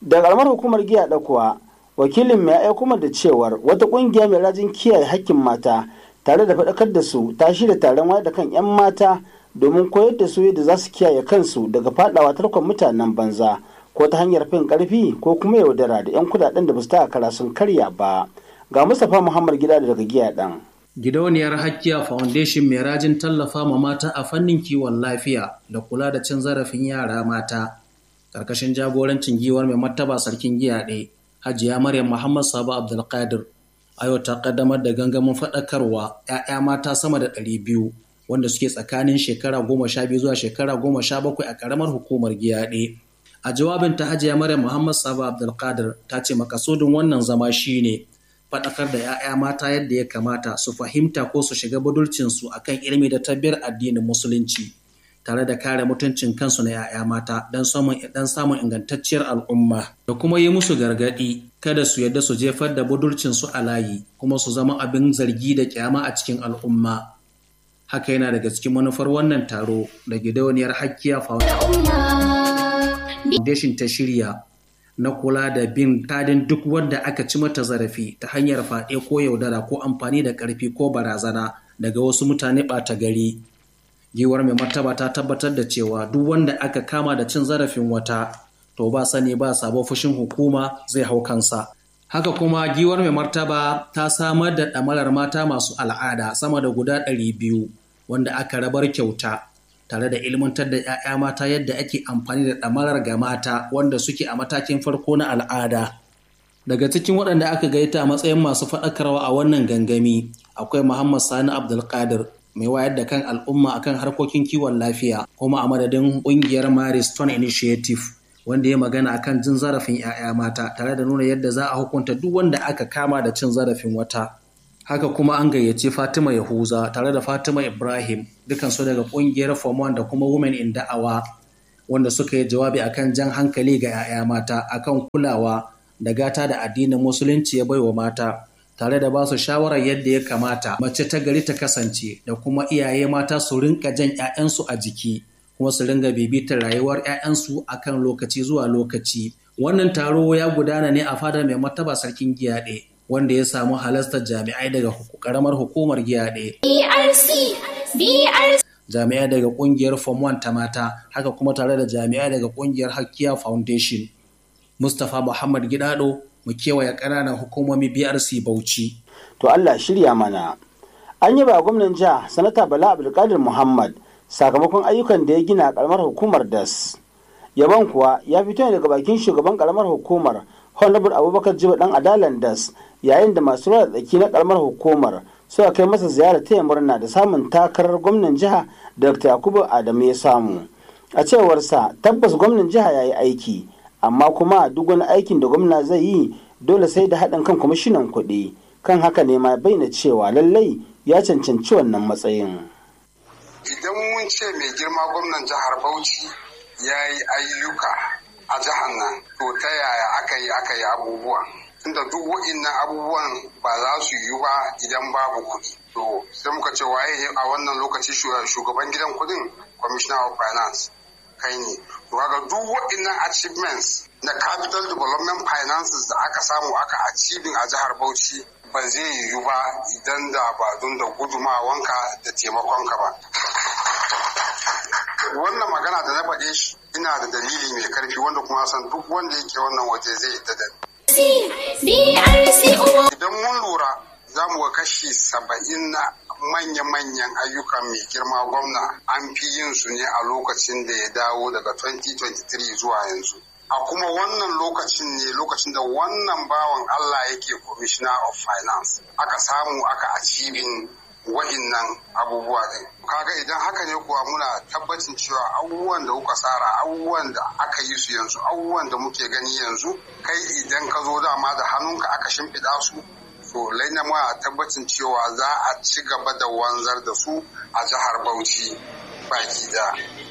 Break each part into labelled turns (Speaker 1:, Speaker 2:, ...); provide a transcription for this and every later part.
Speaker 1: da karamar hukumar giya da kuwa wakilin mai aiko da cewar wata kungiya mai rajin kiyaye hakkin mata tare da faɗakar da su ta shirya taron wayar da kan 'yan mata domin koyar da su yadda za su kiyaye kansu daga fadawa tarkon mutanen banza ko ta hanyar fin karfi ko kuma yaudara da 'yan kudaden da ba su taka kara sun karya ba ga mustapha muhammad gida daga giya dan
Speaker 2: Gidauniyar Hakkiya Foundation mai rajin tallafa ma mata a fannin kiwon lafiya da kula da cin zarafin yara mata. Karkashin jagorancin giwar mai martaba sarkin giya ɗaya, Hajiya Maryam Muhammad Sabo Abdulkadir. Ayo ta kaddamar da gangamin faɗakarwa 'ya'ya mata sama da ɗari biyu wanda suke tsakanin shekara goma sha biyu zuwa shekara goma sha bakwai a ƙaramar hukumar giya ɗaya. A jawabin ta Hajiya Maryam Muhammad Sabo Abdulkadir ta ce makasudin wannan zama shine faɗakar da 'ya'ya mata yadda ya kamata su fahimta ko su shiga budurcinsu a kan ilimi da tabbiyar addinin musulunci tare da kare mutuncin kansu na 'ya'ya mata don samun ingantacciyar al'umma da kuma yi musu gargaɗi kada su yadda su jefar da budurcinsu a layi kuma su zama abin zargi da kyama a cikin al'umma haka yana daga cikin manufar wannan taro da gidauniyar hakkiya foundation ta shirya na kula da bin kadin duk wanda aka ci mata zarafi ta hanyar faɗe ko yaudara ko amfani da ƙarfi ko barazana daga wasu mutane ɓata gari. Giwar mai martaba ta tabbatar da cewa duk wanda aka kama da cin zarafin wata to ba sani ba sabo fushin hukuma zai hau kansa. Haka kuma giwar mai martaba ta samar da ɗamarar mata masu al'ada sama da guda ɗari biyu wanda aka rabar kyauta tare da ilmantar da 'ya'ya mata yadda ake amfani da ɗamarar ga mata wanda suke a matakin farko na al'ada. Daga cikin waɗanda aka gaita a matsayin masu faɗakarwa a wannan gangami akwai Muhammad Sani Abdulkadir mai wayar da kan al'umma akan harkokin kiwon lafiya kuma a madadin ƙungiyar Maris Stone Initiative wanda ya magana akan jin zarafin 'ya'ya mata tare da nuna yadda za a hukunta duk wanda aka kama da cin zarafin wata. haka kuma an gayyaci Fatima Yahuza tare da Fatima Ibrahim dukansu daga kungiyar Form 1 da kuma Women in Da'awa wanda suka yi jawabi akan jan hankali ga 'ya'ya mata akan kulawa da gata da addinin musulunci ya baiwa mata tare da ba su shawarar yadda ya kamata mace ta gari ta kasance da kuma iyaye mata su rinka jan 'ya'yansu a jiki kuma su ringa bibitar rayuwar 'ya'yansu akan lokaci zuwa lokaci wannan taro ya gudana ne a fadar mai martaba sarkin giyaɗe wanda ya samu halastar jami'ai daga karamar hukumar giyaɗe. Jami'ai daga kungiyar Form 1 ta mata, haka kuma tare da jami'ai daga kungiyar Hakkiya Foundation. Mustapha Muhammad Gidado mu kewaye ƙananan hukumomi BRC Bauchi.
Speaker 1: To Allah shirya mana. An yi ba gwamnan jiha Sanata Bala Abdulkadir Muhammad sakamakon ayyukan da ya gina karamar hukumar DAS. Yaban kuwa ya fito ne daga bakin shugaban karamar hukumar Honorable Abubakar Jiba dan Adalan DAS yayin da masu ruwa tsaki na karamar hukumar suka kai masa ziyara taya murna da samun takarar gwamnan jiha dr yakubu adamu ya samu a cewarsa tabbas gwamnan jiha ya yi aiki amma kuma duk wani aikin da gwamna zai yi dole sai da haɗin kan kwamishinan kuɗi kan haka ne ma bayyana cewa lallai ya cancanci wannan matsayin
Speaker 3: idan mun ce mai girma gwamnan jihar bauchi ya yi ayyuka a jihar nan to ta yaya aka yi aka yi abubuwan tunda duk wa'innan abubuwan ba za su yiwu ba idan babu kuɗi. To sai muka ce waye a wannan lokaci shugaban gidan kuɗin commissioner of finance kai ne. To kaga duk wa'innan achievements na capital development finances da aka samu aka achieving a jihar Bauchi ba zai yiwu ba idan da ba don da gudumawanka da taimakonka ba. Wannan magana da na faɗe shi ina da dalili mai karfi wanda kuma san duk wanda yake wannan waje zai yadda da Idan mun lura za mu ga kashi saba'in na manya-manyan ayyukan mai girma gwamna an fi yin su ne a lokacin da ya dawo daga 2023 zuwa yanzu. A kuma wannan lokacin ne lokacin da wannan bawan Allah yake commissioner of finance aka samu aka achieving wa'innan abubuwa ɗin. Kaga idan haka ne kuwa muna tabbacin cewa abubuwan da kuka tsara abubuwan da aka yi su yanzu abubuwan da muke gani yanzu kai idan ka zo dama da hannunka aka shimfiɗa su to laina ma tabbacin cewa za a ci gaba da wanzar da su a jihar Bauchi baki da.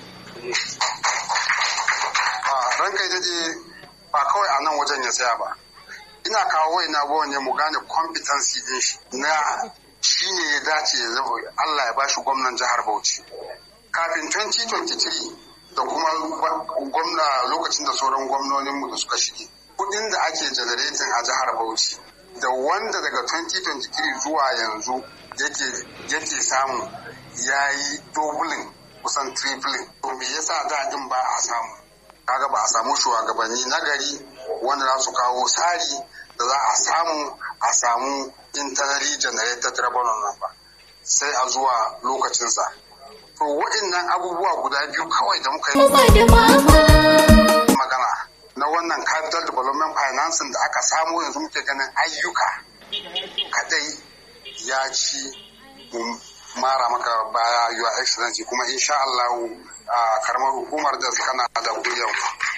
Speaker 3: Ranka daɗe ba kawai a nan wajen ya tsaya ba. Ina kawo wai na ne mu gane competency din shi na shi ne ya dace ya zama Allah ya bashi gwamnan jihar Bauchi. Kafin 2023 da kuma gwamna lokacin da sauran gwamnoninmu da suka shige. kuɗin da ake generating a jihar Bauchi da wanda daga 2023 zuwa yanzu yake samu ya yi dobulin kusan tripling to me yasa daɗin ba a samu kaga ba a samu shugabanni na gari wanda za su kawo tsari da za a samu a samu internally generated revenue nan ba sai a zuwa lokacinsa to waɗannan abubuwa guda biyu kawai da muka yi magana na wannan capital development financing da aka samu yanzu muke ganin ayyuka kadai ya ci mara maka baya your excellency kuma insha Allah a karamar hukumar da kana da godiyan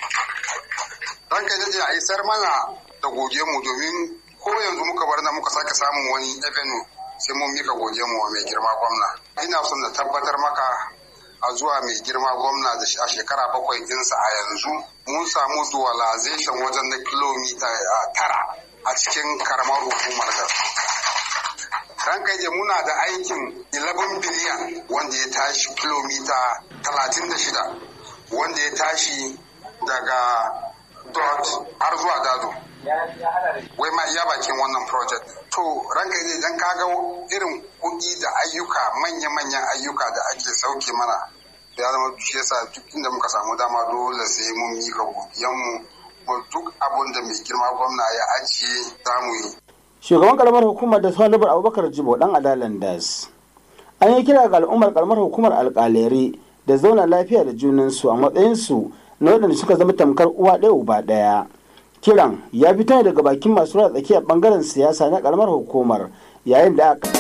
Speaker 3: dan kai da a isar mana da godiyan mu domin ko yanzu muka bar na muka sake samun wani avenue sai mun mika godiyan mu wa mai girma gwamna ina son na tabbatar maka a zuwa mai girma gwamna da a shekara bakwai dinsa a yanzu mun samu dualization wajen na kilomita tara a cikin karamar hukumar da ranka je muna da aikin 11 biliyan wanda ya tashi kilomita 36 wanda ya tashi daga dot har zuwa dado wai ma iya bakin wannan project to ranka je dan kaga irin kuɗi da ayyuka manya-manyan ayyuka da ake sauke mana ya zama shi yasa duk inda muka samu dama dole sai mun mika godiyanmu duk abun da mai girma gwamna ya ajiye za mu yi
Speaker 1: shugaban karamar hukumar da salibar abubakar jibo dan adalan das an yi kira ga al'ummar karamar hukumar alkaleri da zauna lafiya da junansu a matsayinsu na waɗanda suka zama tamkar uwa ɗaya uba ɗaya kiran ya fito daga bakin masu rura tsakiyar bangaren siyasa na karamar hukumar yayin da aka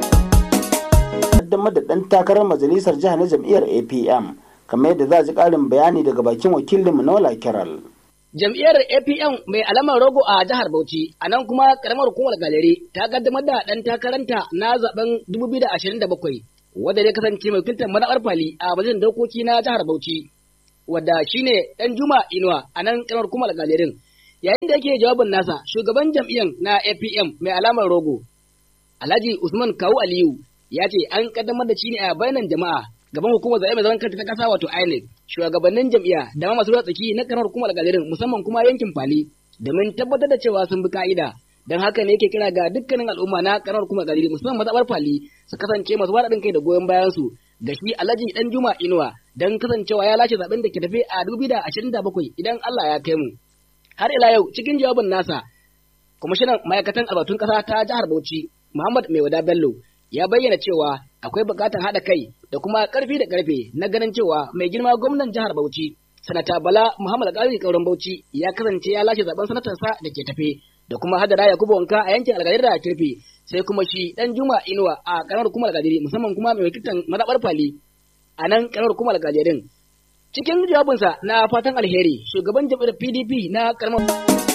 Speaker 1: kaddamar da ɗan takarar majalisar jihar na jam'iyyar apm kamar yadda za a ji ƙarin bayani daga bakin wakilinmu na wala kiral
Speaker 4: Jam'iyyar APM mai alamar rogo a jihar Bauchi, a nan kuma karamar hukumar galeri ta kaddamar da ɗan takaranta na zaben 2027, wadda zai kasance mai wakiltar mazaɓar fali a majalisar dokoki na jihar Bauchi, wadda shine ɗan Juma Inuwa a nan karamar hukumar galerin. Yayin da yake jawabin nasa, shugaban jam'iyyar na APM mai alamar rogo, Alhaji Usman Kawu Aliyu, ya ce an kaddamar da shi ne a bayanan jama'a gaban hukumar zaɓe mai zaman kanta ta ƙasa wato INEC shugabannin jam'iyya da ma masu ruwa tsaki na karamar hukumar galerin musamman kuma yankin Fali domin tabbatar da cewa sun bi ka'ida don haka ne yake kira ga dukkanin al'umma na karamar hukumar galerin musamman mazaɓar Fali su kasance masu waɗin kai da goyon bayan su ga shi Alhaji Dan Juma Inuwa don kasancewa ya lashe zaɓen da ke tafe a 2027 idan Allah ya kai mu har ila yau cikin jawabin nasa kwamishinan ma'aikatan albatun ƙasa ta jihar Bauchi Muhammad Maiwada Bello ya bayyana cewa akwai buƙatar haɗa kai da kuma ƙarfi da ƙarfe na ganin cewa mai girma gwamnan jihar Bauchi sanata Bala Muhammad Alƙalin Kauran Bauchi ya kasance ya lashe zaben sanatarsa da ke tafe da kuma hadara Yakubu Wanka a yankin Algadiri da Kirfi sai kuma shi dan Juma Inuwa a karamar hukumar Algadiri musamman kuma mai wakiltar mazaɓar Fali a nan karamar hukumar Algadirin cikin jawabinsa na fatan alheri shugaban jam'iyyar PDP na karamar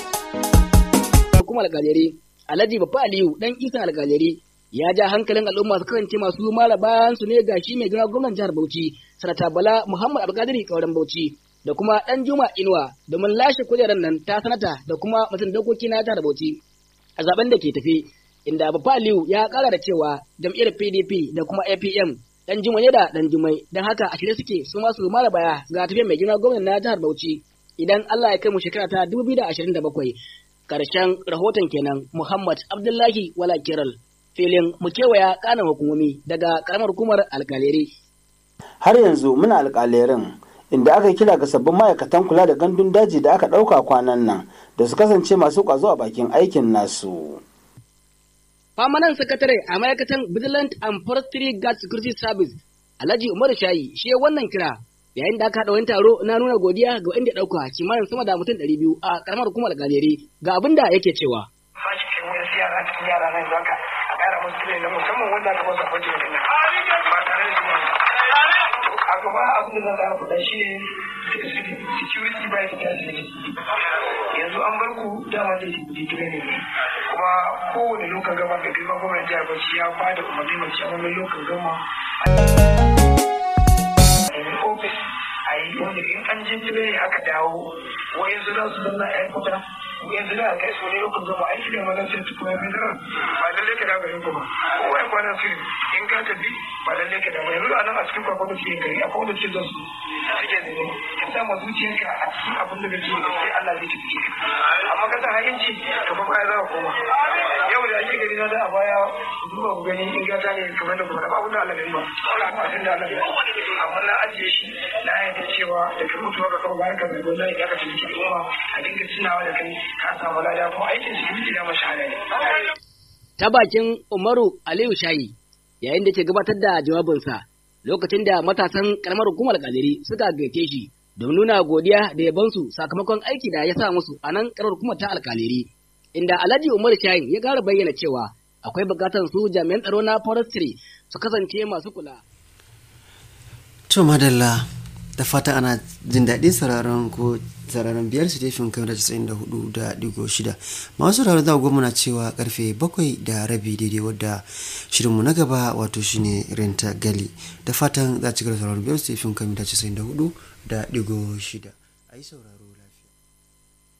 Speaker 4: hukumar Algadiri Alhaji Baffa Aliyu dan Isan Algadiri ya ja hankalin al'umma su kasance masu mara bayan su ne ga shi mai gina gwamnan jihar Bauchi sanata Bala Muhammad Abdulkadir Kauran Bauchi da kuma dan Juma Inuwa domin lashe kujerar nan ta sanata da kuma mutum dokoki na jihar Bauchi a zaben da ke tafi inda Baffa Aliyu ya kara da cewa jam'iyyar PDP da kuma APM dan Juma ne da dan Jumai dan haka a shirye suke su ma su mara baya ga tafiyar mai gina gwamnan na jihar Bauchi idan Allah ya kai mu shekara ta 2027 karshen rahoton kenan Muhammad Abdullahi Wala Kiral filin mu kewaya kanan hukumomi daga karamar hukumar alkaleri.
Speaker 1: Har yanzu muna alkalerin inda aka kira ga sabbin ma'aikatan kula da gandun daji da aka ɗauka kwanan nan da su kasance masu ƙwazo a bakin aikin nasu.
Speaker 4: Famanan sakatare a ma'aikatan Vigilant and Forestry Guard Security Service Alhaji Umaru Shayi shi wannan kira yayin da aka haɗa wani taro na nuna godiya ga wanda ya ɗauka kimanin sama da mutum ɗari biyu a karamar hukumar alkaleri ga abin da yake cewa.
Speaker 5: yara cikin yara nan zaka a ƙara musu tire na musamman wanda aka masa kwanci da nan ba tare da zuwa a gaba abin da za a faɗa shi ne security by security yanzu an bar ku dama da digire ne kuma kowane lokacin gama da girma gwamnan jihar bauchi ya ba da umarni mai ciyamomin lokacin gama a yi ofis a yi wanda in an je tire aka dawo wayansu za su zanna a yankuta yanzu da kai so ne ku zama aiki da mazan sai kuma mai daren ba lalle ka dawo garin ku ba kowa ya kwana sirri in ka tafi ba lalle ka dawo yanzu a nan a cikin kwakwa da suke gari akwai wanda suke zasu suke ne ka sa ma zuciyarka a cikin abin da kake sai Allah zai tafi ka amma ka sa ha'inci to fa baya za ka koma yau da ake gari na da a baya duba ku gani in gata ne kamar da kuma ba abin da Allah bai ba Allah ba san da Allah bai amma na ajiye shi na yadda cewa da ka mutuwa ka kawo bayan ka bai gwamnati ya ka tafi al'umma a dinga tunawa da kai ka samu lada kuma aikin su yi da mashahada ne.
Speaker 4: Ta bakin Umaru Aliyu Shayi yayin da ke gabatar da jawabinsa lokacin da matasan karamar hukumar Kadiri suka gaike shi don nuna godiya da yabansu sakamakon aiki da ya sa musu a nan karamar hukumar ta alkaliri. Inda Alhaji Umar Shayin ya ƙara bayyana cewa akwai bukatar su jami'an tsaro na forestry su kasance masu kula.
Speaker 6: To madalla da fata ana jin daɗin sauraron ko sauraron biyar su tefin kan casa'in da hudu da digo shida masu sauraron za goma na cewa karfe bakwai da rabi daidai wadda shirinmu na gaba wato shine renta gali da fatan za ci gaba sauraron biyar su tefin kan casa'in da hudu da digo shida a yi sauraro